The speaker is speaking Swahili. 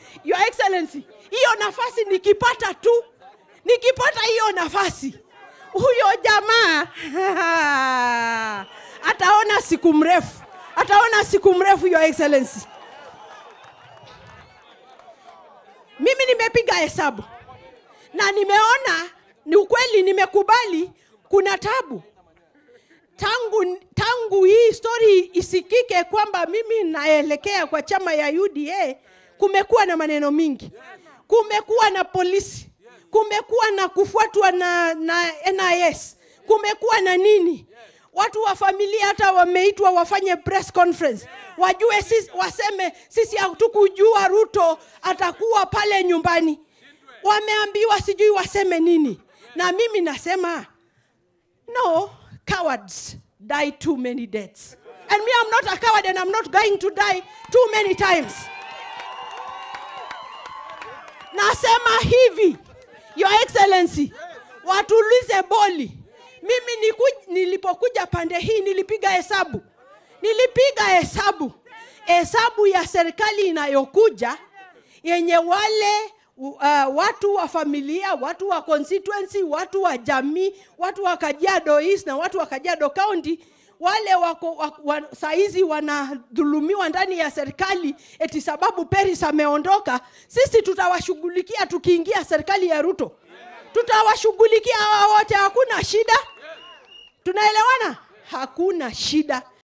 Your Excellency, hiyo nafasi nikipata tu, nikipata hiyo nafasi, huyo jamaa ataona siku mrefu, ataona siku mrefu, Your Excellency. Mimi nimepiga hesabu na nimeona ni ukweli, nimekubali kuna tabu tangu, tangu hii story isikike kwamba mimi naelekea kwa chama ya UDA, kumekuwa na maneno mingi, kumekuwa na polisi, kumekuwa na kufuatwa na, na NIS, kumekuwa na nini. Watu wa familia hata wameitwa wafanye press conference, wajue sisi, waseme sisi hatukujua Ruto atakuwa pale nyumbani. Wameambiwa sijui waseme nini, na mimi nasema no, cowards die too many deaths. And me, I'm not a coward and I'm not going to die too many times. Nasema hivi, Your Excellency, watulize boli. Mimi niku, nilipokuja pande hii nilipiga hesabu, nilipiga hesabu, hesabu ya serikali inayokuja yenye wale uh, watu wa familia, watu wa constituency, watu wa jamii, watu wa Kajiado East na watu wa Kajiado County wale wako wa, wa, saizi wanadhulumiwa ndani ya serikali eti sababu Peris ameondoka. Sisi tutawashughulikia tukiingia serikali ya Ruto, tutawashughulikia hawa wote, hakuna shida. Tunaelewana? Hakuna shida.